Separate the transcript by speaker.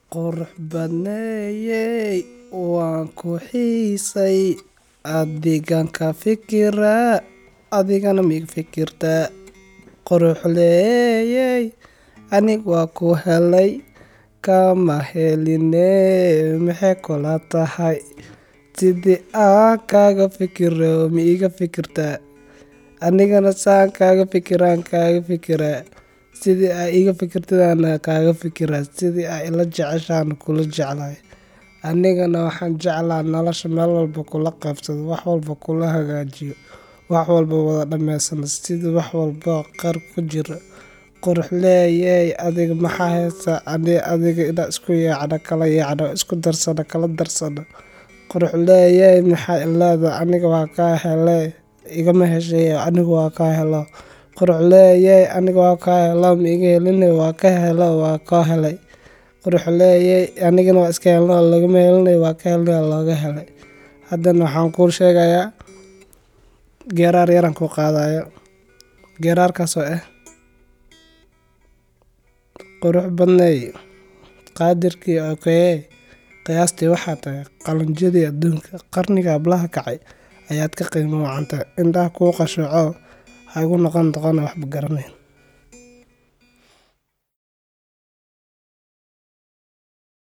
Speaker 1: qurux badneeyey waan ku xiisay adigan ka fikiraa adigana miga fikirtaa quruxleeyey anig waa ku helay kama heline maxay kula tahay sidii aan kaaga fikiro ma iga fikirtaa anigana saan kaaga fikiraan kaaga fikiraa sidii aa iga fikirtidaan kaaga fikiraa sidii aa ila jeceshaan kula jeclahay anigana waxaan jeclaa nolosha meel walba kula qaybsado wax walba kula hagaajiyo wax walba wada dhameysano sidii wax walba qeyr ku jiro quruxleeyey adiga maxaa heystaa ani adiga inaan isku yaacno kala yaacno isku darsano kala darsano quruxleeyey maxaa ileedahay aniga waa kaa hele igama heshay aniga waa kaa helo quruxleeyey aniga waa kaa helo ma iga helin waa ka helo waa kaa helay quruxleeyey anigana waa iska helno lagama helin waa ka helnay looga helay haddana waxaan kuu sheegayaa geeraar yaraan kuu qaadayo geeraarkaasoo ah qurux badneey qaadirkii okeye qiyaastii waxaa tahay qalinjadii adduunka qarniga hablaha kacay ayaad ka qiimo wacantay indhaha kuu qashooco ha igu noqon doqona waxba garanayn